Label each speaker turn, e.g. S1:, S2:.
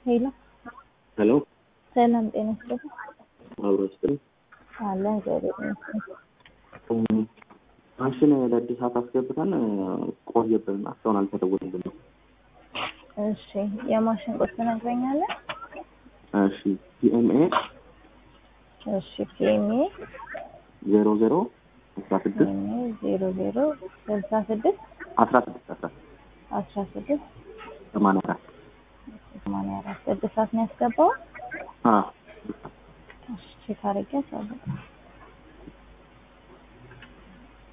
S1: ሄሎ
S2: ሄሎ
S1: ሰላም ጤና ይስጥልኝ።
S2: አብሮ ስጥል
S1: አለ እግዚአብሔር ይመስገን።
S2: ማሽን ለእድሳት አስገብተን ቆየብን፣ እስካሁን አልተደወለልንም።
S1: እሺ የማሽን ቁጥር ትነግረኛለህ?
S2: እሺ ፒኤምኤ
S1: እሺ ፒኤምኤ
S2: ዜሮ ዜሮ አስራ ስድስት
S1: ፒኤምኤ ዜሮ ዜሮ ስልሳ ስድስት
S2: አስራ ስድስት አስራ
S1: አስራ ስድስት
S2: ሰማንያ አራት
S1: ሰማንያ አራት እድሳት ነው ያስገባው?
S2: አዎ
S1: እሺ ቼክ አድርጌ አሳውቃለሁ።